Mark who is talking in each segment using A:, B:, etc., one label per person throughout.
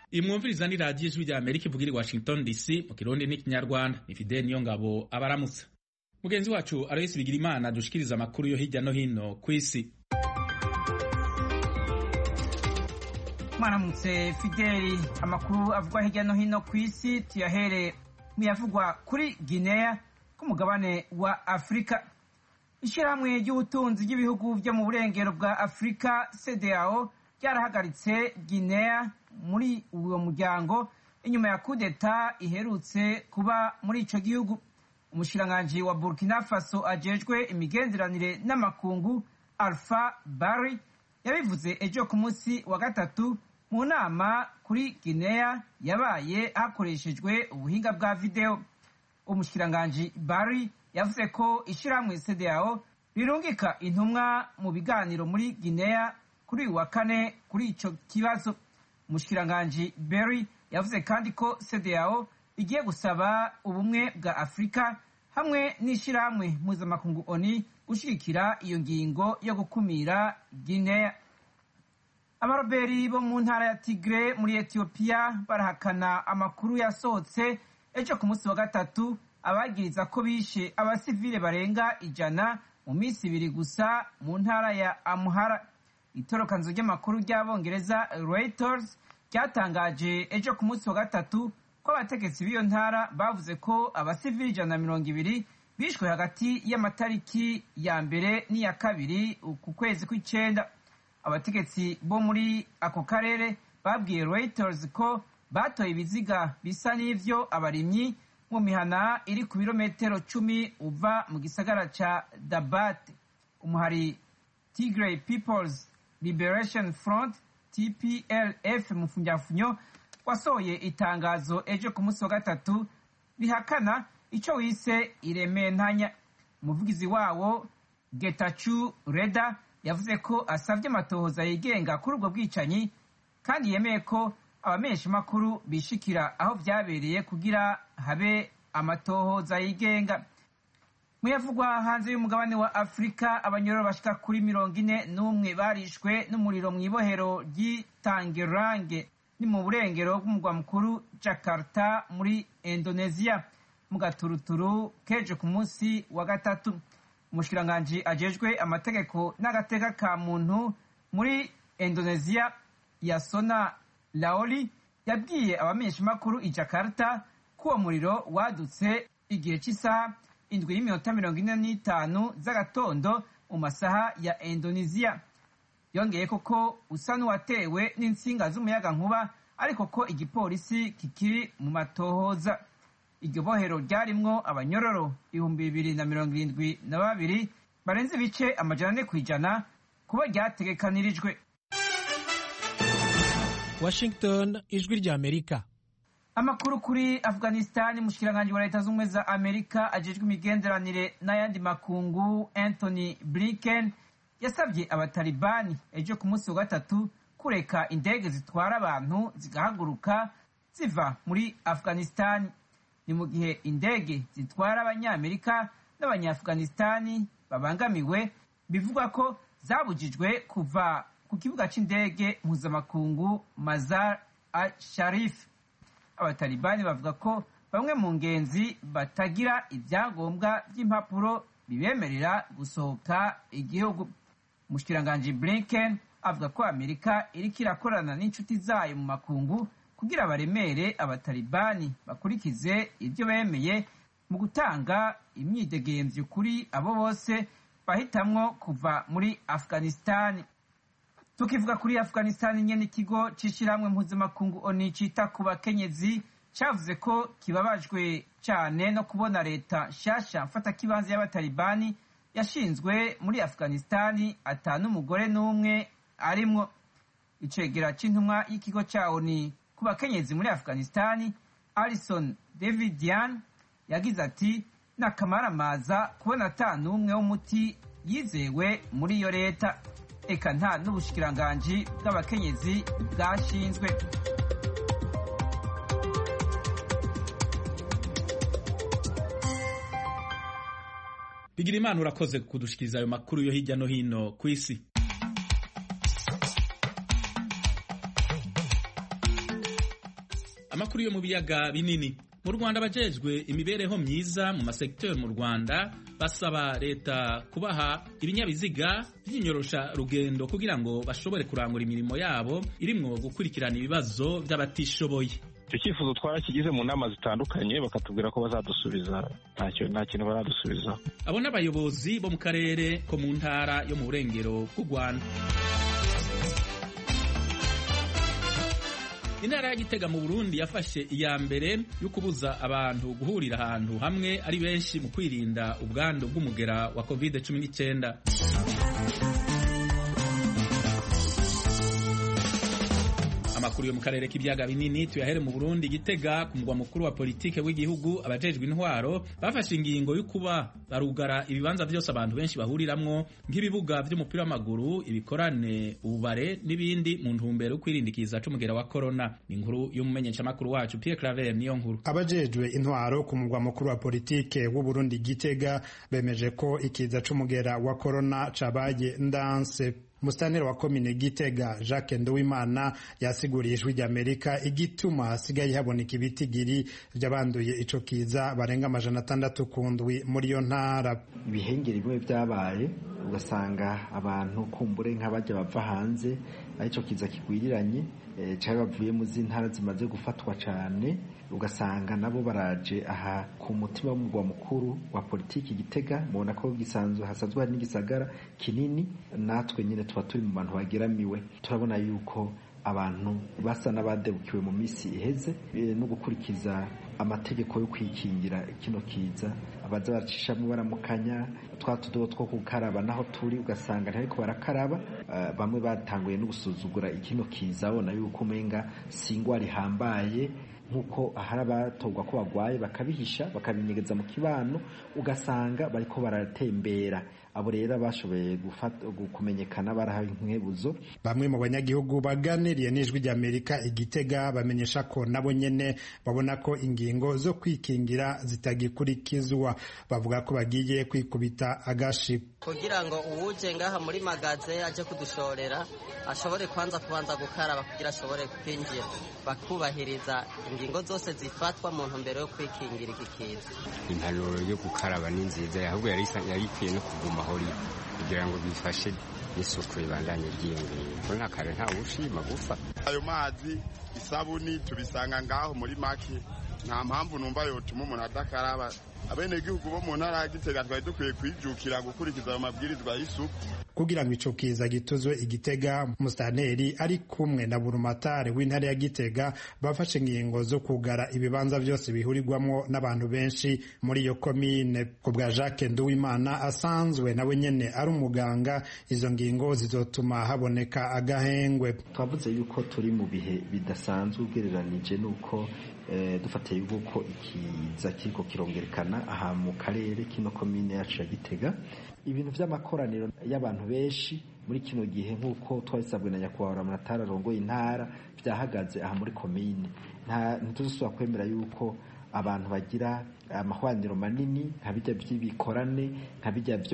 A: iyi mwumviriza ni radiyo ijwi rya amerika ivugira i washington dc mu kirundi n'ikinyarwanda ni fideli niyo ngabo abaramutsa mugenzi wacu aloyisi bigira imana dushikiriza amakuru yo hirya no hino ku isi
B: mwaramutse fideli amakuru avugwa hirya no hino ku isi tuyahere muyavugwa kuri guinea k'umugabane wa afurika ishyirahamwe ry'ubutunzi ry'ibihugu byo mu burengero bwa afurika cdao ryarahagaritse guinea muri uwo muryango inyuma ya kudeta iherutse kuba muri ico gihugu umushikiranganji wa burkina faso ajejwe imigenderanire n'amakungu alpha bari yabivuze ejo ku munsi wa gatatu mu nama kuri guinea yabaye hakoreshejwe ubuhinga bwa video umushikiranganji bari yavuze ko ishyirahamwe cdao rirungika intumwa mu biganiro muri guinea kuri uyu wa kane kuri ico kibazo umushikiranganji berry yavuze kandi ko cdao igiye gusaba ubumwe bwa afurika hamwe n'ishyirahamwe mpuzamakungu oni gushyigikira iyo ngingo yo gukumira guinea abaroberi bo mu ntara ya tigre muri etiyopiya barahakana amakuru yasohotse ejo ku munsi wa gatatu abagiriza ko bishe abasivile barenga ijana mu minsi ibiri gusa mu ntara ya amuhara itorokanzo ry'amakuru ry'abongereza reuters ryatangaje ejo ku munsi wa gatatu ko abategetsi b'iyo ntara bavuze ko abasivili ijana na mirongo ibiri bishwe hagati y'amatariki ya mbere n'iya kabiri ku kwezi kw'icenda abategetsi bo muri ako karere babwiye reuters ko batoye ibiziga bisa n'ivyo abarimyi mu mihana iri ku birometero cumi uva mu gisagara ca dabat umuhari tigray peoples liberation front tplf mu funyafunyo wasohoye itangazo ejo ku munsi wa gatatu rihakana ico wise irementanya umuvugizi wawo getachu reda yavuze ko asavye amatohoza yigenga kuri ubwo bwicanyi kandi yemeye ko abamenyeshamakuru bishikira aho vyabereye kugira habe amatohoza yigenga muyavugwa hanze y'umugabane wa afurika abanyororo bashika kuri mirongo ine n'umwe barishwe n'umuriro mw'ibohero ry'itangerange ni mu burengero bw'umugwa mukuru jakarta muri indonesia mu gaturuturu keje ku munsi wa gatatu umushikiranganji ajejwe amategeko n'agateka ka muntu muri indonesia yasona laoli yabwiye abamenyeshamakuru i jakarta ko uwo muriro wadutse igihe cy'isaha indwi y'iminota mirongo ine n'itanu z'agatondo mu masaha ya indonesia yongeye koko usa n'uwatewe n'insinga z'umuyaga nkuba ariko ko igipolisi kikiri mu matohoza iryo bohero ryarimwo abanyororo ibihumbi bibiri na mirongo irindwi na babiri barenze ibice amajana ane ku ijana kuba ryategekanirijwe
C: washington ijwi rya amerika
B: amakuru kuri afghanistan mushikiranganji wa leta z'ubumwe za amerika ajejwe imigenderanire n'ayandi makungu anthony blinken yasabye abatalibani ejo ku munsi wa gatatu kureka indege zitwara abantu zigahaguruka ziva muri afghanistan ni mu gihe indege zitwara abanyamerika n'abanyafghanistani babangamiwe bivugwa ko zabujijwe kuva ku kibuga c'indege mpuzamakungu mazar al sharif abatalibani bavuga ko bamwe mu ngenzi batagira ibyangombwa by'impapuro bibemerera gusohoka igihugu umushikiranganji blinken avuga ko amerika iriko irakorana n'inshuti zayo mu makungu kugira baremere abatalibani bakurikize ibyo bemeye mu gutanga imyidegemvyo kuri abo bose bahitamwo kuva muri afghanistani tukivuga kuri afghanistan nyene ikigo c'ishirahamwe mpuzamakungu oni cita ku bakenyezi cavuze ko kibabajwe cane no kubona leta nshasha mfatakibanza y'abatalibani yashinzwe muri afghanistani ata n'umugore n'umwe arimwo icegera c'intumwa y'ikigo ca oni ku bakenyezi muri afghanistani alison davidian yagize ati n'akamaramaza kubona ata n'umwe w'umuti yizewe muri iyo leta eka nta n'ubushikiranganji bw'abakenyezi bwashinzwe
A: bigira imana urakoze kudushikiriza ayo makuru yo hirya no hino ku isi amakuru yo mu biyaga binini mu rwanda abajejwe imibereho myiza mu masekiteri mu rwanda basaba leta kubaha ibinyabiziga by'inyorosha rugendo kugira ngo bashobore kurangura imirimo yabo irimwo gukurikirana ibibazo by'abatishoboye
D: icyo cyifuzo twarakigize mu nama zitandukanye bakatubwira ko bazadusubiza ntacyo nta kintu baradusubiza
A: abo n'abayobozi bo mu karere ko mu ntara yo mu burengero bw'u rwanda intara ya gitega mu burundi yafashe iya mbere yo kubuza abantu guhurira ahantu hamwe ari benshi mu kwirinda ubwandu bw'umugera wa covid 19 amakuru yo mu karere k'ibiyaga binini tuyahere mu burundi gitega ku mugwa mukuru wa politike w'igihugu abajejwe intwaro bafashe ingingo yo kuba barugara ibibanza byose abantu benshi bahuriramwo nk'ibibuga vy'umupira w'amaguru ibikorane ububare n'ibindi mu ntumbero yo kwirindikiza c'umugera wa korona ni inkuru y'umumenyeshamakuru wacu Pierre Claver niyo nkuru
E: abajejwe intwaro ku mugwa mukuru wa politike w'uburundi gitega bemeje ko ikiza c'umugera wa korona cabaye ndanse Musitanteri wa komine Gitega Jacques Nduwimana yasiguriye ijwi ry'Amerika igituma hasigaye haboneka ibitigiri by'abanduye ico kiza barenga amajana atandatu ku ndwi muri iyo ntara.
F: Ibihengeri bimwe byabaye ugasanga abantu kumbure nk'abajya bava hanze arico kiza kigwiriranye cyari bavuye mu z'intara zimaze gufatwa cyane ugasanga nabo baraje aha ku mutima w'umugwa mukuru wa politiki Gitega mubona ko gisanzwe hasanzwe hari n'igisagara kinini natwe nyine tuba turi mu bantu bageramiwe turabona yuko abantu basa n'abadebukiwe mu minsi iheze no gukurikiza amategeko yo kwikingira kino kiza abaza bacishamo baramukanya twa tudobo two gukaraba naho turi ugasanga ntariko barakaraba bamwe batanguye no gusuzugura ikino kiza babona yuko umenga si ingwara ihambaye nk'uko hari abatorwa ko bagwaye bakabihisha bakabinyegeza mu kibano ugasanga bariko baratembera abo rero bashoboye kumenyekana barahawe inkwebuzo
E: bamwe mu banyagihugu baganiriye n'ijwi ry'amerika igitega bamenyesha ko nabo nyene babona ko ingingo zo kwikingira zitagikurikizwa bavuga ko bagiye kwikubita agashi
G: kugira ngo uwuje ngaha muri magaze aje kudushorera ashobore kwanza kubanza gukaraba kugira ashobore kwinjira bakubahiriza ingingo zose zifatwa mu ntumbero yo kwikingira iki kiza
H: impanuro yo gukaraba ni nziza ahubwo yari ikwiye no kuguma aho iri kugira ngo bifashe n'isuku ibandanye ryiyongera kuri nta kare ntawe ushima gufa
I: ayo mazi isabuni tubisanga ngaho muri make nta mpamvu numva yotuma umuntu adakaraba abenegihugu bo mu ntara ya gitega twari dukwiye kwijukira gukurikiza ayo mabwirizwa y'isuku
E: kugira ngo ico kiza gituzwe igitega musitanteri ari kumwe na burumatari w'intara ya gitega bafashe ingingo zo kugara ibibanza byose bihurirwamo n'abantu benshi muri iyo komine ku bwa jacques nduwimana asanzwe nawe nyene ari umuganga izo ngingo zizotuma haboneka agahengwe
F: twavuze yuko turi mu bihe bidasanzwe ugereranije n'uko dufatiye yuko ikiza kiriko kirongerekana aha mu karere kino komine yacu ya gitega ibintu by'amakoraniro y'abantu benshi muri kino gihe nk'uko twabisabwe na nyakubahwa muratara arongoye intara byahagaze aha muri komine ntituzosubira kwemera yuko abantu bagira amahwaniro manini nka bijya by'ibikorane nka bijya byo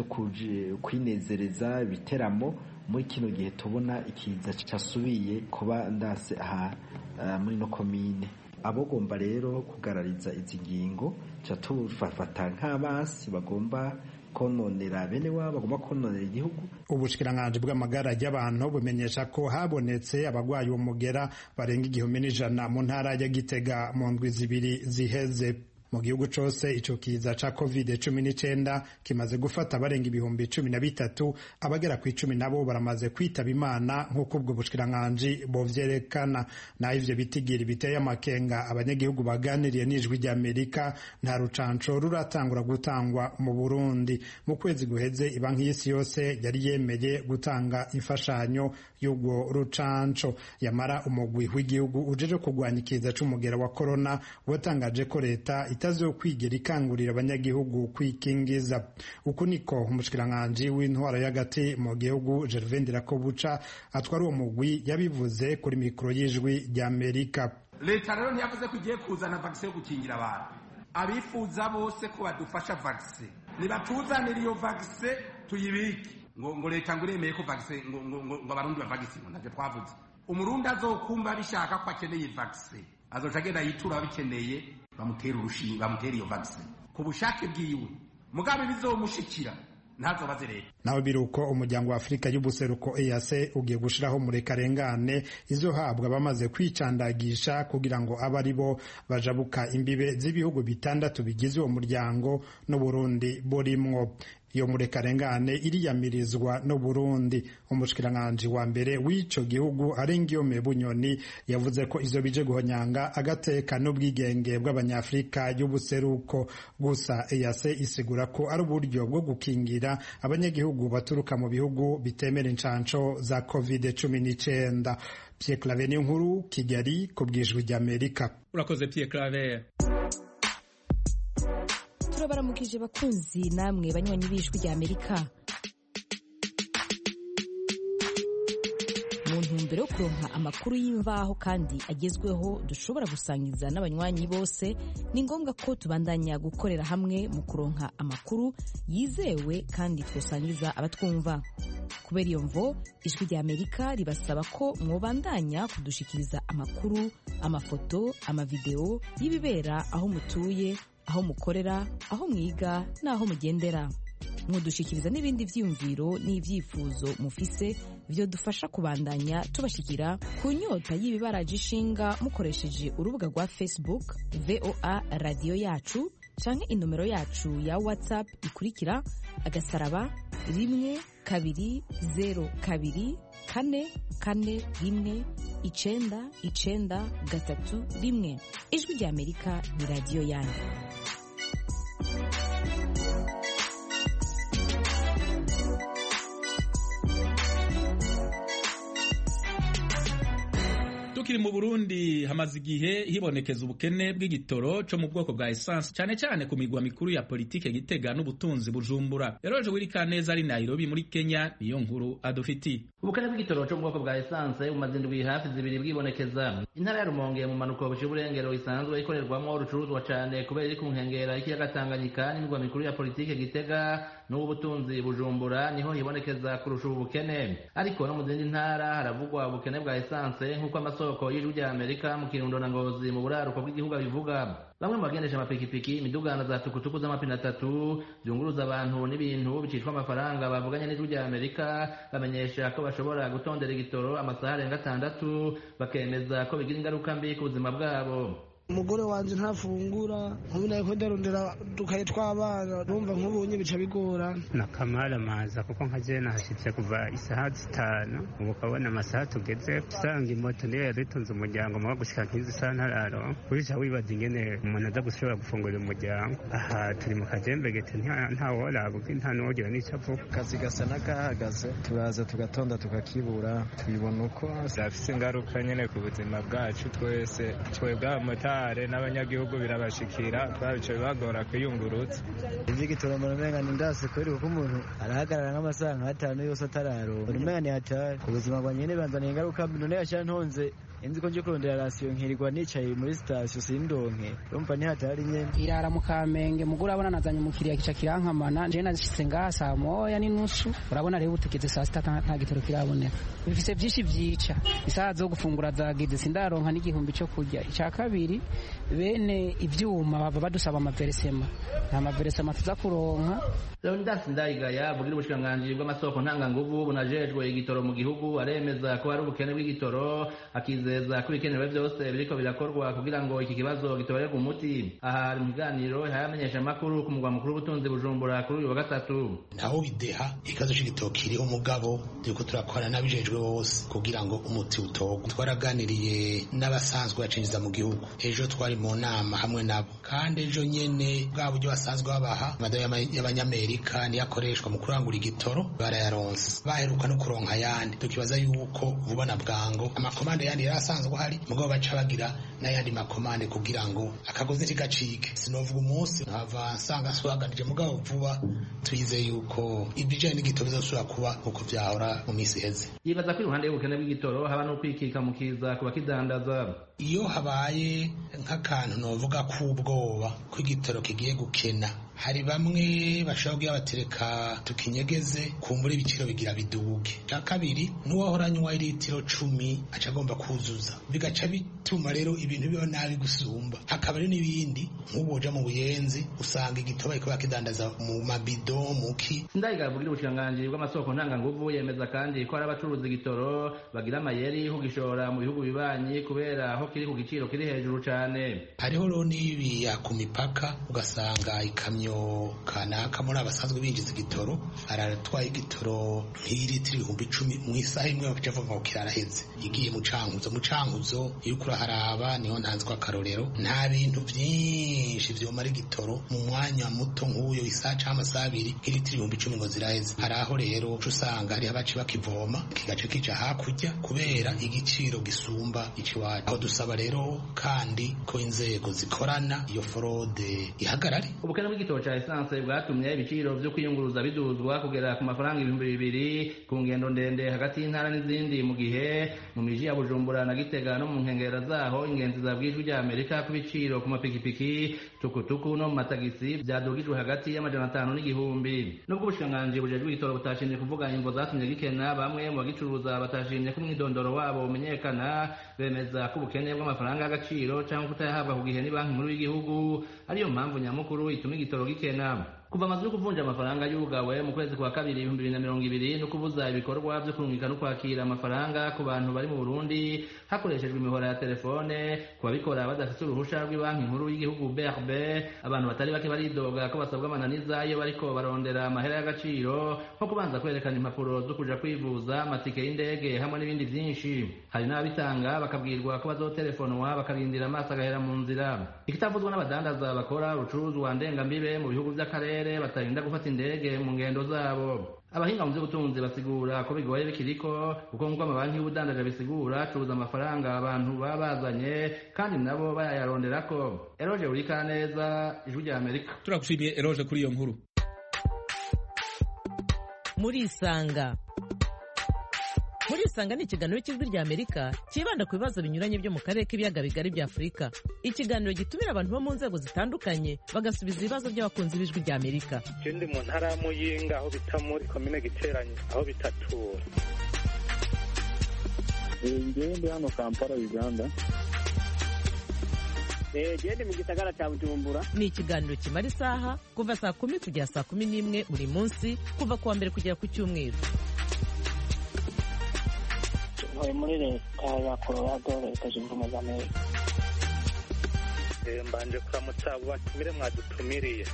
F: kwinezereza ibiteramo muri kino gihe tubona ikiza cyasubiye kuba ndase aha muri no komine abogomba rero kugarariza izi ngingo ca tubafata nk'abasi bagomba kononera bene wabo bagomba kononera igihugu
E: ubushikiranganji bw'amagara y'abantu bumenyesha ko habonetse abagwayi umugera barenga igihumbi n'ijana mu ntara ya gitega mu ndwi zibiri ziheze mu gihugu cose ico kiza ca covid cumi n'icenda kimaze gufata abarenga ibihumbi cumi na bitatu abagera ku icumi nabo baramaze kwitaba imana nk'uko ubwo bushikiranganji bovyerekana naho ivyo bitigiri biteye amakenga abanyagihugu baganiriye n'ijwi ry'amerika nta rucanco ruratangura gutangwa mu burundi mu kwezi guheze ibanki y'isi yose yari yemeye gutanga imfashanyo y'ubwo rucanco yamara umugwi w'igihugu ujeje kurwanya ikiza c'umugera wa korona watangaje ko leta itazokwigera ikangurira abanyagihugu kwikingiza uku niko umushikiranganji w'intwaro y'agati mu gihugu Gervais Ndirakobuca atwara uwo mugwi yabivuze kuri mikoro y'ijwi ry'Amerika
J: leta rero ntiyavuze ko igiye kuzana vakisi yo gukingira abantu abifuza bose ko badufasha vakisi nibatuzanire iyo vakisi tuyibike ngo ngo leta ngo iremeye ko vakisi ngo ngo ngo abarundi bavagisi ngo ntabyo twavuze umurundi azokumva bishaka ko akeneye vakisi azoca agenda yitura ababikeneye bamutera urushinge bamutera iyo vaccine ku bushake bwiwe mugabe bizomushikira ntazobaze leta
E: naho biruko umuryango wa afurika y'ubuseruko EAC ugiye gushiraho murekarengane izohabwa bamaze kwicandagisha kugira ngo abe ari bo bajabuka imbibe z'ibihugu bitandatu bigize uwo muryango n'uburundi burimwo iyo murekarengane iriyamirizwa no Burundi umushikiranganji wa mbere w'ico gihugu Arengiyome Bunyoni yavuze ko izo bije guhonyanga agateka n'ubwigenge bw'abanyafrika y'ubuseruko gusa EAC isigura ko ari uburyo bwo gukingira abanyagihugu baturuka mu bihugu bitemera incanco za COVID-19 Pierre Claver nkuru Kigali ku bwijwi ry'Amerika
A: urakoze Pierre Claver
K: turabaramukije bakunzi namwe banywanyi b'ijwi rya amerika mu ntumbero yo kuronka amakuru y'imvaho kandi agezweho dushobora gusangiza n'abanywanyi bose ni ngombwa ko tubandanya gukorera hamwe mu kuronka amakuru yizewe kandi twosangiza abatwumva kubera iyo mvo ijwi rya amerika ribasaba ko mwobandanya kudushikiriza amakuru amafoto amavideo y'ibibera aho mutuye aho mukorera aho mwiga n'aho mugendera mudushikiriza n'ibindi vyiyumviro n'ivyifuzo mufise vyo dufasha kubandanya tubashikira ku nyota y'ibibaraje ishinga mukoresheje urubuga rwa facebook voa radiyo yacu canke inomero yacu ya whatsapp ikurikira agasaraba rimwe kabiri zero kabiri kane kane rimwe icenda icenda gatatu rimwe ijwi rya amerika ni radiyo yanyu
A: tukiri mu Burundi hamaze igihe hibonekeza ubukene bw'igitoro cyo mu bwoko bwa essence cyane cyane ku migwa mikuru ya politike Gitega n'ubutunzi Bujumbura Eroje Wirikaneza ari Nairobi muri Kenya niyo nkuru adufiti
L: ubukene bw'igitoro cyo mu bwoko bwa essence bumaze indwi hafi zibiri bwibonekeza intara ya Rumonge mu manuko buciye uburengero isanzwe ikorerwamo urucuruzwa cyane kubera iri ku nkengera y'ikiyaga Tanganyika n'imigwa mikuru ya politike Gitega n'ubutunzi Bujumbura niho hibonekeza kurusha ubu bukene ariko no mu zindi ntara haravugwa ubukene bwa essence nk'uko amasoko y'ijwi rya Amerika mu Kirundo na Ngozi mu buraruko bw'igihugu bivuga bamwe mu bagendesha amapikipiki imidugano za tukutuku z'amapine atatu zunguruza abantu n'ibintu bicishwa amafaranga bavuganye n'ijwi rya Amerika bamenyesha ko bashobora gutondera igitoro amasaha arenga atandatu bakemeza ko bigira ingaruka mbi ku buzima bwabo
M: umugore wanje ntafungura nkubu nayo ko ndarondera dukaye tw'abana numva nk'ubunye bica bigora
N: nakamara maza kuko nka je nahashitse kuva isaha zitanu ubu ukabona amasaha tugeze usanga imoto niyo yadutunze umuryango muba gushika nk'izi saha ntararo urica wibaza ingene umuntu aza gushobora gufungurira umuryango aha turi mu kajembe gete ntaworaba nta n'uwogira n'ico avuga
O: akazi gasa n'akahagaze turaza tugatonda tukakibura tubibona uko
P: zafise ingaruka nyene ku buzima bwacu twese twebwe abamotari abamotari n'abanyagihugu birabashikira twabice bibagora kwiyungurutsa
O: ivy'igitoro mbona umenga ni ndase kubera kuko umuntu arahagarara nk'amasaha nk'atanu yose atararonka mbona umenga ni hatari ubuzima bwa nyene banzaniye ingaruka mbi none yashira ntonze inzi ko nje kurondera rasiyo nkirirwa nicaye muri sitasiyo sindonke urumva ni hatari nyene
Q: irara mu kamenge mugura abona nazanye umukiriya kica kirankamana je nashitse ngaha saa moya n'inusu urabona rero tugeze saa sita nta gitoro kiraboneka bifise vyinshi vyica isaha zo gufungura zageze sindaronka n'igihumbi co kurya ica kabiri bene ivyuma bava badusaba amaveresema nta maveresema tuza kuronka
L: Leonidas Ndayigaya bugira ubushikiranganji bw'amasoko ntanganguvu bunajejwe igitoro mu gihugu aremeza ko hari ubukene bw'igitoro akizeza ko ibikenewe byose biriko birakorwa kugira ngo iki kibazo gitobererwe umuti aha hari mu kiganiro hayamenyesha amakuru ku mugwa mukuru w'ubutunzi Bujumbura kuri uyu wa gatatu
R: ntaho bideha ikibazo c'igitoro kiriho umugabo turiko turakora n'abijejwe bose kugira ngo umuti utogwe twaraganiriye n'abasanzwe bacinjiza mu gihugu ejo twari mu nama hamwe nabo kandi ejo nyene bwa buryo basanzwe babaha amadayo y'abanyamerika niyo akoreshwa mu kurangura igitoro barayaronse baheruka no kuronka ayandi tukibaza yuko vuba na bwango amakomande yandi yari asanzwe ahari mugabo baca bagira n'ayandi makomande kugira ngo akagozi ntigacike sinovuga umunsi nkava nsanga nsobaganije mugabo vuba tuyize yuko ibijanye n'igitoro bizosubira kuba uko vyahora mu misi iheze
L: yibaza ko iruhande y'ubukene bw'igitoro haba no kwikika mu kiza ku bakidandaza
R: iyo habaye nk'akantu novuga k'ubwoba ko igitoro kigiye gukena hari bamwe bashobora kugira batereka tukinyegeze kumbura ibiciro bigira biduge cya kabiri n'uwahora anywa litiro cumi aca agomba kuzuza bigaca bituma rero ibintu biba nabi gusumba hakaba rero n'ibindi nk'ubu mu buyenzi usanga igitoba ariko bakidandaza mu mabido muki
L: ndayigavugira ubushikiranganji bw'amasoko ntanganguvu yemeza kandi ko hari abacuruza igitoro bagira amayeri kugishora mu bihugu bibanyi kubera aho kiri ku giciro kiri hejuru cyane
R: hariho rero n'ibiya ku mipaka ugasanga ikamyo kanaka muri abasanzwe binjiza igitoro aratwaye igitoro nk'ilitiro ibihumbi icumi mu isaha imwe bakaca bavuga ngo kiraraheze igiye mu cankuzo mu cankuzo iyo uriko uraharaba niho ntanzwe akarorero nta bintu byinshi vyomara igitoro mu mwanya muto nk'uyo isaha canke amasaha abiri nk'ilitiro ibihumbi icumi ngo ziraheze hari aho rero uca usanga hariho abaci bakivoma kigaca kija hakurya kubera igiciro gisumba ikiwacu aho dusaba rero kandi ko inzego zikorana iyo forode ihagarare
L: ubukene bw'igitoro ca esanse bwatumye ibiciro vyo kwiyunguruza biduzwa kugera ku mafaranga ibihumbi bibiri ku ngendo ndende hagati y'intara n'izindi mu gihe mu miji ya bujumbura na gitega no mu nkengera zaho ingenzi zabwijwe rya amerika ku biciro ku mapikipiki tukutuku no mu matagisi vyadugijwe hagati y'amajana atanu n'igihumbi nubwo ubushikiranganji bujejwe igitoro butashimye kuvuga imvo zatumye gikena bamwe mu bagicuruza batashimye ko umwidondoro wabo umenyekana bemeza ko ubukene bw'amafaranga y'agaciro cyangwa kutayahabwa ku gihe ni banki nkuru y'igihugu ariyo mpamvu nyamukuru ituma igitoro gikena kuva amazu yo kuvunja amafaranga yugawe mu kwezi kwa kabiri ibihumbi bibiri na mirongo ibiri no kubuza ibikorwa byo kurungika no kwakira amafaranga ku bantu bari mu burundi hakoreshejwe imihora ya telefone ku babikora badafite uruhusha rw'ibanki nkuru y'igihugu brb abantu batari bake baridoga ko basabwa amananiza iyo bariko barondera amahera y'agaciro nko kubanza kwerekana impapuro zo kuja kwivuza amatike y'indege hamwe n'ibindi vyinshi hari n'ababitanga bakabwirwa ko bazotelefonwa bakarindira amaso agahera mu nzira ikitavuzwa n'abadandaza bakora urucuruzwa ndengambibe mu bihugu vy'akarere batarinda gufata indege mu ngendo zabo abahinga mu by'ubutunzi basigura ko bigoye bikiriko kuko nk'uko amabanki y'ubudandaje bisigura acuruza amafaranga abantu baba bazanye kandi nabo bayayaronderako eroje urika neza ijwi rya amerika
A: turagushimiye eroje kuri iyo nkuru
S: murisanga murisanga ni ikiganiro cy'ijwi rya amerika cyibanda ku bibazo binyuranye byo mu karere k'ibiyaga bigari bya afurika ikiganiro gitumira abantu bo mu nzego zitandukanye bagasubiza ibibazo by'abakunzi b'ijwi rya amerika
T: je ndi mu ntara ya muyinga aho bita muri komine giteranye aho bitatura
U: ngewe ndi hano kampala uganda
V: gende mu gisagara cya bujumbura
S: ni ikiganiro kimara isaha kuva saa kumi kugera saa kumi n'imwe buri munsi kuva ku wa mbere kugera ku cyumweru
V: ntuye muri leta ya colorado leta zunze ubumwe za amerika
T: mbanje kuramutsa abo batumire mwadutumiriye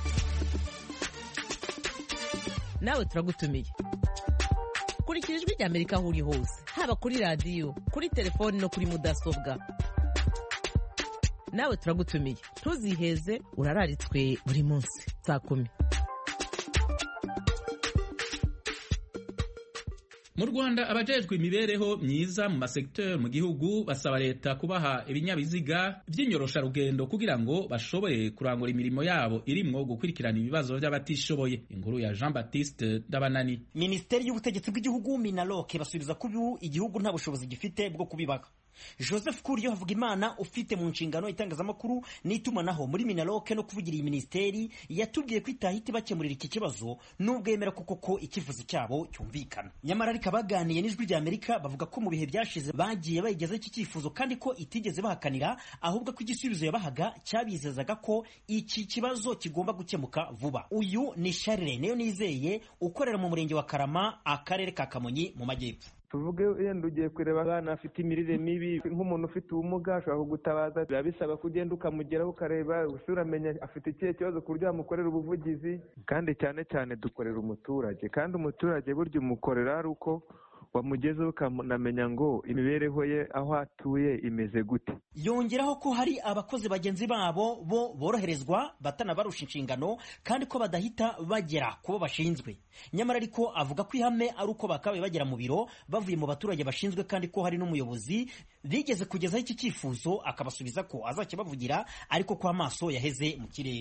S: nawe turagutumiye kurikira ijwi rya amerika aho uri hose haba kuri radiyo kuri telefoni no kuri mudasobwa nawe turagutumiye ntuziheze urararitswe buri munsi saa kumi
A: mu rwanda abajejwe imibereho myiza mu masekiteri mu gihugu basaba leta kubaha ibinyabiziga by'inyorosharugendo kugira ngo bashobore kurangura imirimo yabo irimwo gukurikirana ibibazo by'abatishoboye inkuru ya jean baptiste ndabanani
W: minisiteri y'ubutegetsi bw'igihugu minaloke basubiza ko ubu igihugu nta bushobozi gifite bwo kubibaga joseph kuriyo havuga imana ufite mu nshingano itangazamakuru n'itumanaho muri minaloke no kuvugira iyi minisiteri yatubwiye ko itahita ibakemurira iki kibazo nubwo yemera koko ko icyifuzo cyabo cyumvikana nyamara ariko abaganiye n'ijwi rya amerika bavuga ko mu bihe byashize bagiye bayigezaho iki cyifuzo kandi ko itigeze bahakanira ahubwo ko igisubizo yabahaga cyabizezaga ko iki kibazo kigomba gukemuka vuba uyu ni sharire niyo nizeye ukorera mu murenge wa karama akarere ka kamonyi mu majyepfo
X: tuvuge yenda ugiye kureba abana afite imirire mibi nk'umuntu ufite ubumuga ashobora kugutabaza biba bisaba ko ugenda ukamugeraho ukareba gusa uramenya afite ikihe kibazo ku buryo wamukorera ubuvugizi kandi cyane cyane dukorera umuturage kandi umuturage burya umukorera ari uko wamugezeho ukanamenya ngo imibereho ye aho atuye imeze gute
W: yongeraho ko hari abakozi bagenzi babo bo boroherezwa batanabarusha inshingano kandi ko badahita bagera ku bo bashinzwe nyamara ariko avuga ko ihame ari uko bakabaye bagera mu biro bavuye mu baturage bashinzwe kandi ko hari n'umuyobozi bigeze kugezaho iki cyifuzo akabasubiza ko azakibavugira ariko ko amaso yaheze mu kirere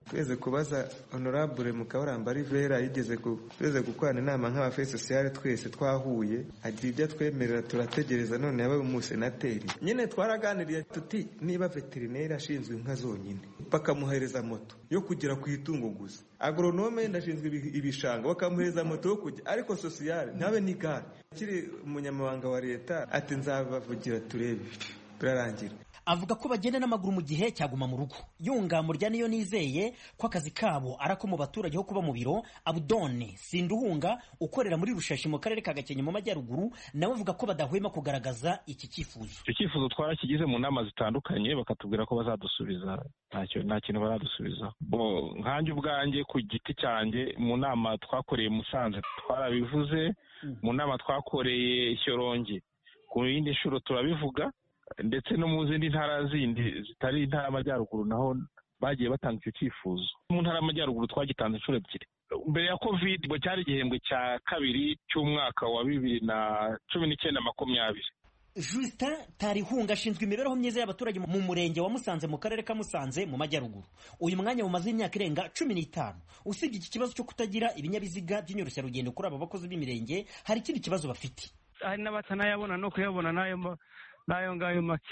X: tweze kubaza honorable mukabaramba rivera yigeze tweze gukorana inama nk'abafe sosiyale twese twahuye agira ibyo atwemerera turategereza none yabaye umusenateri nyine twaraganiriye tuti niba veterineri ashinzwe inka zonyine bakamuhereza moto yo kugera ku itungo gusa agoronome ndashinzwe ibishanga bakamuhereza moto yo kujya ariko sosiyale ntabe n'igare akiri umunyamabanga wa leta ati nzabavugira turebe birarangira
W: avuga ko bagenda n'amaguru mu gihe cyaguma mu rugo yunga murya niyo nizeye ko akazi kabo ari ako mu baturage ho kuba mu biro abudone sinduhunga ukorera muri rushashi mu karere ka gakenke mu majyaruguru nawe avuga ko badahwema kugaragaza iki cyifuzo
B: icyo cyifuzo twarakigize mu nama zitandukanye bakatubwira ko bazadusubiza nta kintu baradusubiza nkanjye ubwanjye ku giti cyanjye mu nama twakoreye musanze twarabivuze mu nama twakoreye shyorongi ku yindi nshuro turabivuga ndetse no mu zindi ntara zindi zitari intara y'amajyaruguru naho bagiye batanga icyo cyifuzo mu ntara y'amajyaruguru twagitanze inshuro ebyiri mbere ya covid ngo cyari igihembwe cya kabiri cy'umwaka wa bibiri na cumi n'icyenda makumyabiri
W: Justin Tarihunga ashinzwe imibereho myiza y'abaturage mu murenge wa Musanze mu karere ka Musanze mu majyaruguru uyu mwanya mumaze imyaka irenga cumi n'itanu usibye iki kibazo cyo kutagira ibinyabiziga by'inyoroshya kuri aba bakozi b'imirenge hari ikindi kibazo bafite
C: hari n'abatanayabona no kuyabona n'ayo n'ayo ngayo make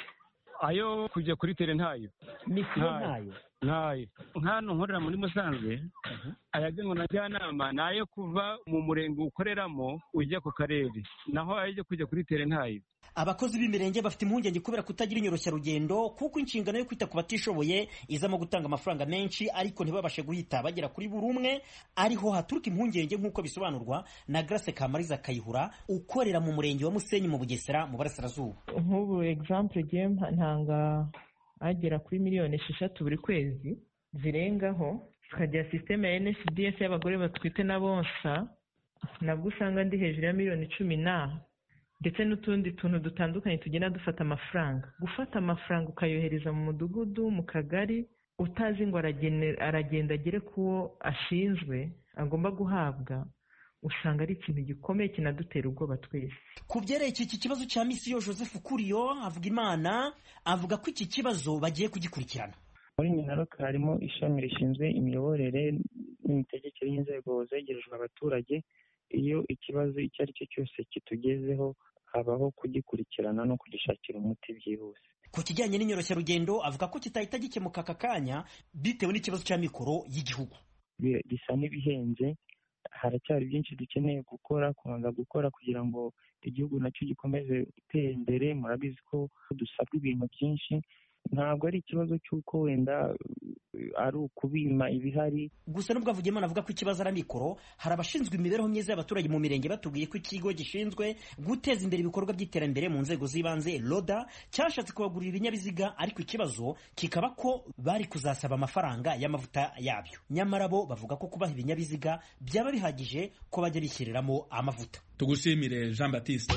C: ayo kujya kuri tere ntayo
W: misiyo ntayo
C: ntayo nk'hano nkorera muri musanze ayagenwa na njyanama ni ayo kuva mu murenge ukoreramo ujya ku karere naho ayo kujya kuri tere ntayo
W: abakozi b'imirenge bafite impungenge kubera kutagira inyoroshyarugendo kuko inshingano yo kwita ku batishoboye izamo gutanga amafaranga menshi ariko ntibabashe guhita bagera kuri buri umwe ariho haturuka impungenge nk'uko bisobanurwa na Grace Kamariza Kayihura ukorera mu murenge wa Musenyi mu Bugesera mu Burasirazuba
D: nk'ubu example giye ntanga agera kuri miliyoni esheshatu buri kwezi zirengaho tukagira sisiteme ya NSDS y'abagore batwite na bonsa nabwo usanga ndi hejuru ya miliyoni cumi na ndetse n'utundi tuntu dutandukanye tugenda dufata amafaranga gufata amafaranga ukayohereza mu mudugudu mu kagari utazi ngo aragenda agere ku wo ashinzwe agomba guhabwa usanga ari ikintu gikomeye kinadutera ubwoba twese
W: ku byerekeye iki kibazo cya misiyo joseph kuriyo avuga imana avuga ko iki kibazo bagiye kugikurikirana
U: muri minaroke harimo ishami rishinzwe imiyoborere n'imitegekere y'inzego zegerejwe abaturage iyo ikibazo icyo ari cyo cyose kitugezeho habaho kugikurikirana no kugishakira umuti byihuse
W: ku kijyanye n'inyoroshyarugendo avuga ko kitahita gikemuka aka kanya bitewe n'ikibazo cya mikoro y'igihugu
U: bisa n'ibihenze haracyari byinshi dukeneye gukora kubanza gukora kugira ngo igihugu nacyo gikomeze gutera imbere murabizi ko dusabwa ibintu byinshi ntabwo ari ikibazo cy'uko wenda ari ukubima ibihari
W: gusa nubwo avugiyemo avuga ko ikibazo ari amikoro hari abashinzwe imibereho myiza y'abaturage mu mirenge batubwiye ko ikigo gishinzwe guteza imbere ibikorwa by'iterambere mu nzego z'ibanze roda cyashatse kubagurira ibinyabiziga ariko ikibazo kikaba ko bari kuzasaba amafaranga y'amavuta yabyo nyamara bo bavuga ko kubaha ibinyabiziga byaba bihagije ko bajya bishyiriramo amavuta
A: tugushimire jean batiste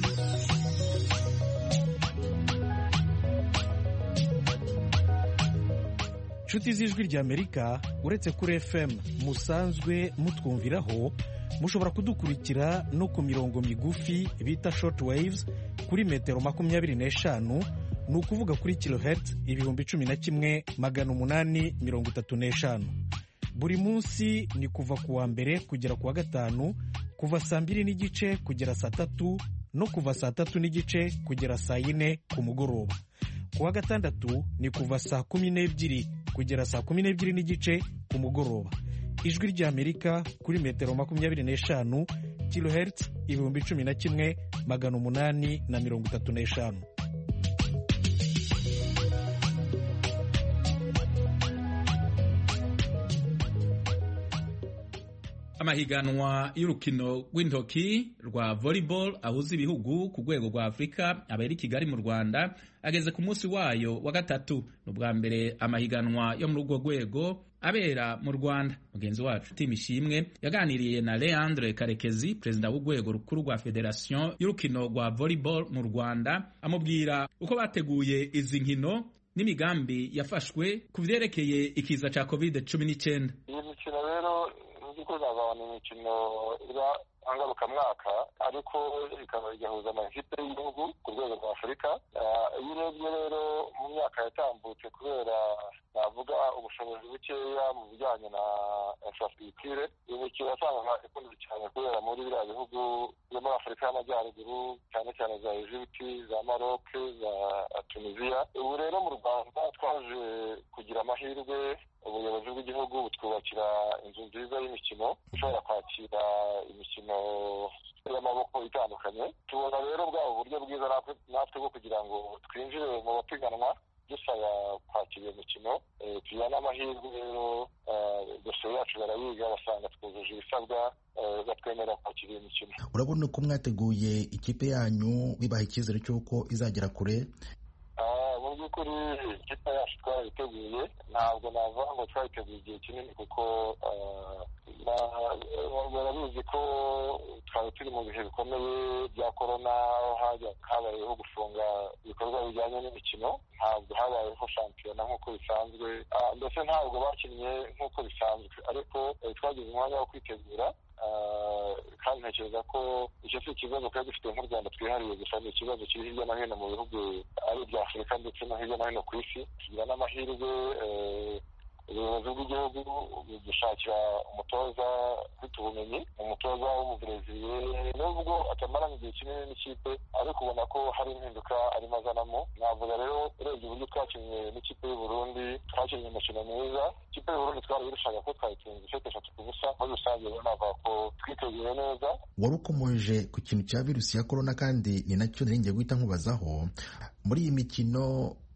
G: inshuti z'ijwi ry'amerika uretse kuri fm musanzwe mutwumviraho mushobora kudukurikira no ku mirongo migufi bita short waves kuri metero makumyabiri n'eshanu ni ukuvuga kuri kilohertz ibihumbi cumi na kimwe magana umunani mirongo itatu n'eshanu buri munsi ni kuva ku wa mbere kugera ku wa gatanu kuva saa mbiri n'igice kugera saa tatu no kuva saa tatu n'igice kugera saa yine ku mugoroba ku wa gatandatu ni kuva saa kumi n'ebyiri kugera saa kumi n'ebyiri n'igice ku mugoroba ijwi ry'amerika kuri metero makumyabiri n'eshanu kilohertz ibihumbi cumi na kimwe magana umunani na mirongo itatu n'eshanu
A: amahiganwa y'urukino rw'intoki rwa volleyball ahuza ibihugu ku rwego rwa afurika abera i kigali mu rwanda ageze ku munsi wayo wa gatatu ni ubwa mbere amahiganwa yo muri urwo rwego abera mu rwanda mugenzi wacu tim ishimwe yaganiriye na leandre karekezi perezida w'urwego rukuru rwa federasiyo y'urukino rwa volleyball mu rwanda amubwira uko bateguye izi nkino n'imigambi yafashwe ku byerekeye ikiza cya covid cumi n'icyenda
Y: iyi mikino rero by'ukuri ni imikino iba
F: ngarukamwaka ariko ikaba igahuza amakipe y'igihugu ku rwego rwa afurika iyo urebye rero mu myaka yatambutse kubera navuga ubushobozi bukeya mu bijyanye na infrastructure iyi mikino wasangaga ikunzwe cyane kubera muri biriya bihugu byo muri afurika y'amajyaruguru cyane cyane za egiputi za maroc za tunisiya ubu rero mu rwanda twaje kugira amahirwe ubuyobozi bw'igihugu butwubakira inzu nziza y'imikino ishobora kwakira imikino y'amaboko itandukanye tubona rero bwaba uburyo bwiza natwe bwo kugira ngo twinjire mu bapiganwa dusaba kwakira iyo mikino tugira n'amahirwe rero dosiye yacu barayiga basanga twujuje ibisabwa batwemerera kwakira iyo mikino
H: urabona ko mwateguye ikipe yanyu bibaha icyizere cy'uko izagera kure
F: mu by'ukuri ikipe yacu twarayiteguye ntabwo navuga ngo twayiteguye igihe kinini kuko barabizi ko twari turi mu bihe bikomeye bya korona aho habayeho gufunga ibikorwa bijyanye n'imikino ntabwo habayeho shampiyona nk'uko bisanzwe ndetse ntabwo bakinnye nk'uko bisanzwe ariko twagize umwanya wo kwitegura kandi ntekereza ko icyo si ikibazo twari dufite nk'u rwanda twihariye gusa ni ikibazo kiri hirya no hino mu bihugu ari ibya afurika ndetse no hirya no hino ku isi tugira n'amahirwe ubuyobozi bw'igihugu budushakira umutoza ufite ubumenyi umutoza w'umubreziliye nubwo atamaranye igihe kinini n'ikipe ariko ubona ko hari impinduka arimo azanamo navuga rero urebye uburyo twakinnye n'ikipe y'uburundi twakinnye umukino mwiza ikipe y'uburundi twari irushaga ko twayitsinze isete eshatu ku busa muri rusange rero navuga ko twiteguye neza
H: wari ukomoje ku kintu cya virusi ya korona kandi ni nacyo nari ngiye guhita nkubazaho muri iyi mikino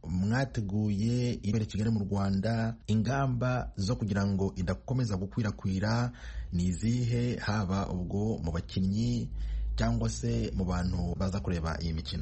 H: mwateguye ibere kigali mu rwanda ingamba zo kugira ngo idakomeza gukwirakwira ni izihe haba ubwo mu bakinnyi cyangwa se mu bantu baza kureba iyi mikino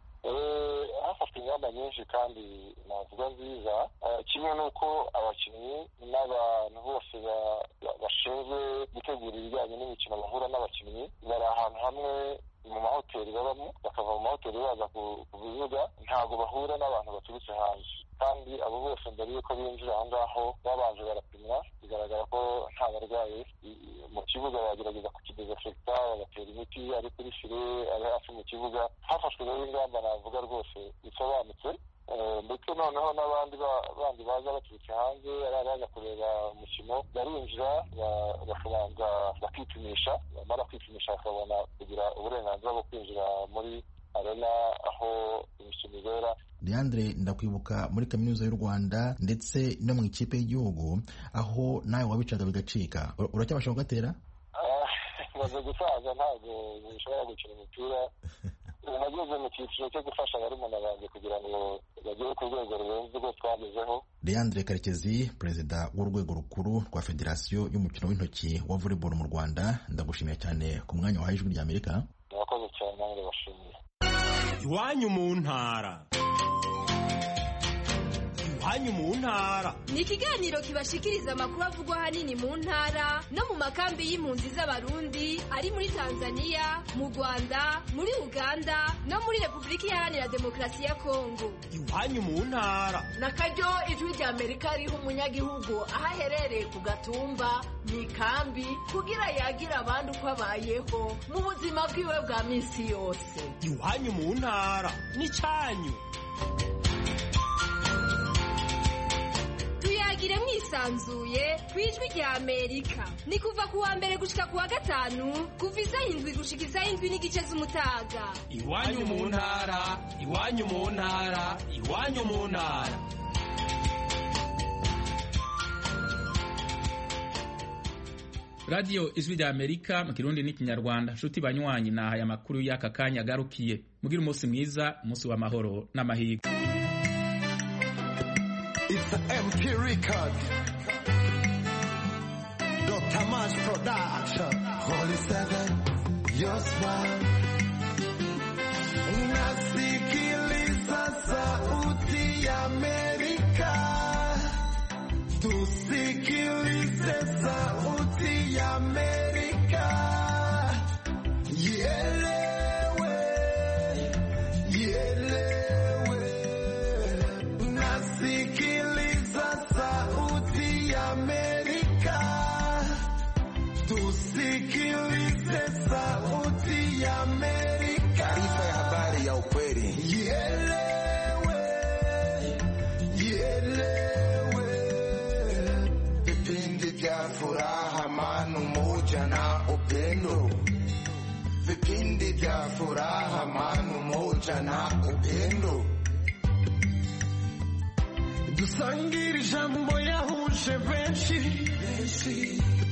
F: hafashwe ingamba nyinshi kandi navuga nziza kimwe n'uko abakinnyi n'abantu bose bashinzwe gutegura ibijyanye n'imikino bahura n'abakinnyi bari ahantu hamwe mu mahoteli babamo bakava mu mahoteli baza ku bibuga ntabwo bahura n'abantu baturutse hanze kandi abo bose mbere y'uko binjira aho ngaho babanje barapimwa bigaragara ko nta barwayi mu kibuga bagerageza kukidezinfekta bagatera imiti ari kuri fire ari hafi mu kibuga hafashwe rero ingamba navuga rwose bisobanutse ndetse noneho n'abandi bandi baza baturutse hanze ari abaza kureba umukino barinjira bakabanza bakipimisha bamara kwipimisha bakabona kugira uburenganzira bwo kwinjira muri arena aho imikino ibera
H: leandre ndakwibuka muri kaminuza y'u rwanda ndetse no mu ikipe y'igihugu aho nawe wabicaga bigacika uracyabasha kugatera
F: maze gusaza ntabwo bishobora gukina umupira nageze mu cyiciro cyo gufasha barumuna banjye kugira ngo bagere ku rwego rurenze urwo twagezeho
H: leandre karekezi perezida w'urwego rukuru rwa federasiyo y'umukino w'intoki wa volleyball mu rwanda ndagushimiye cyane ku mwanya wahaye ijwi ry'amerika
F: murakoze cyane nange bashimiye
I: iwanyu mu ntara iwanyu mu ntara
J: ni ikiganiro kibashikiriza amakuru avugwa ahanini mu ntara no mu makambi y'impunzi z'abarundi ari muri tanzania mu rwanda muri uganda no muri repubulika iharanira demokarasi ya kongo
I: iwanyu mu ntara
Y: na karyo ijwi rya amerika riha umunyagihugu aho aherereye ku gatumba mu ikambi kugira yagire abandi uko abayeho mu buzima bwiwe bwa minsi yose
I: iwanyu mu ntara ni cyanyu
J: tuyagire mwisanzuye ku ijwi rya amerika ni kuva ku wa mbere gushika ku wa gatanu kuva isaha indwi gushika isaha indwi n'igice z'umutaga
I: iwanyu mu ntara iwanyu mu ntara iwanyu mu ntara
A: radiyo ijwi rya amerika mu kirundi n'ikinyarwanda nshuti banywanyi nahaye amakuru y'aka kanya agarukiye mugire umunsi mwiza umunsi w'amahoro n'amahirwe
Z: It's an MP record. Dr. Mash Production. Holy Seven, your smile. Nasikiliza sauti ya Amerika. Tusikilize sauti ya Amerika. Ielewe, ielewe. Nasikiliza sauti ya Amerika. Tusikilize Sikilize sauti ya Amerika.
E: Taarifa ya habari ya ukweli.
Z: Ielewe, ielewe.
E: Vipindi vya furaha, amani, umoja na upendo. Vipindi vya furaha, amani, umoja na upendo.
Z: dusangire ijambo yahuje benshi